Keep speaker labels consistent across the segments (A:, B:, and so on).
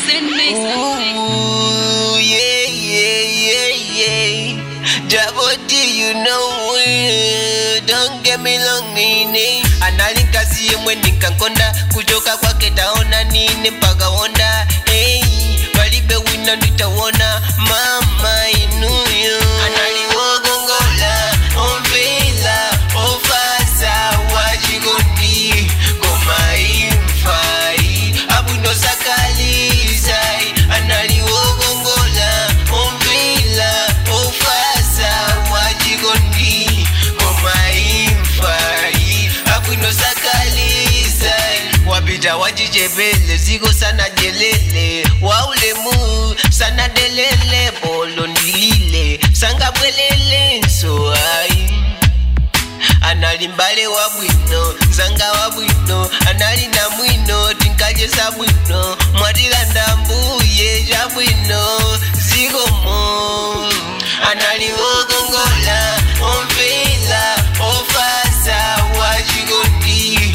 A: Send me something.
B: Ooh, yeah, yeah, yeah, yeah. Double D, you know it. Don't get me long nini. Analinka siye nikankonda kutoka kwake taona nini mpaka honda hey, walibe wina nitawona mama inuyo analiogongola omvela ofasa wachikondi komaimfai abundosakalizai analiogongola omvela ofasa wachikondi komaimfai abundosakalizai wapita wachichepele ziko sana jelele waulemu sana delele bolo ndilile sangabwelele nso ai analimbale wa bwino nzanga wa bwino anali na mwino tinkajesa bwino mwatilanda mbuye ja bwino zikomo analiogongola omvela ofasa wachikondi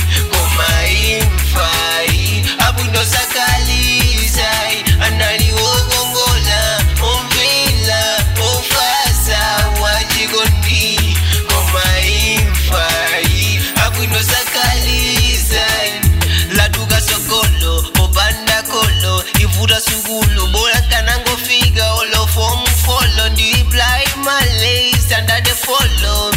B: komaimfai abwindosakalizai analiogongola omvela ofasa wachikondi komaimfai abwindosakalizai laduka sokolo popanda kolo ivuta sukulu bora kanangofika olofomu folo ndiiplai malays under the follow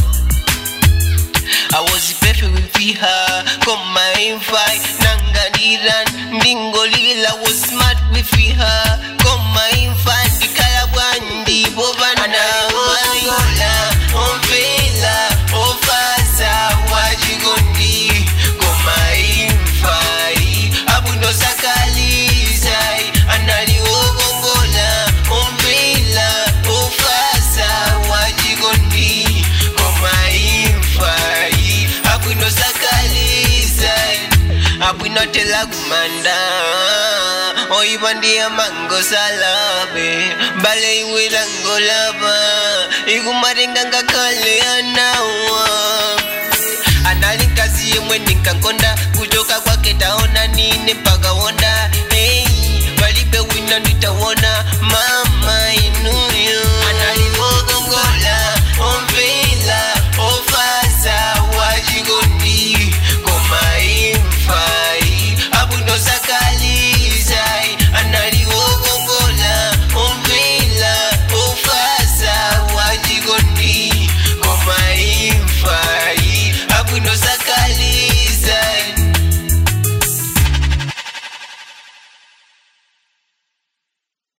B: I was perfect with her, come my fight, Nangadiran, Dingolila was smart with her, come my fight, the Kalabandi, Bovana, Wala, Omvela, Ofasa, Wajigondi, come my fight, Abundo Sakalizai, Anali Ogongola, Omvela, Ofasa, Wajigondi, come my fight, Abundo Sakalizai, Abundo Telagumanda, Oibandia Mango Salabe, Bale Wilango Lava, Igumaringanga Kale Anawa analinkaziye mwe ninkankonda kutoka kwake taona nini mpaka wonda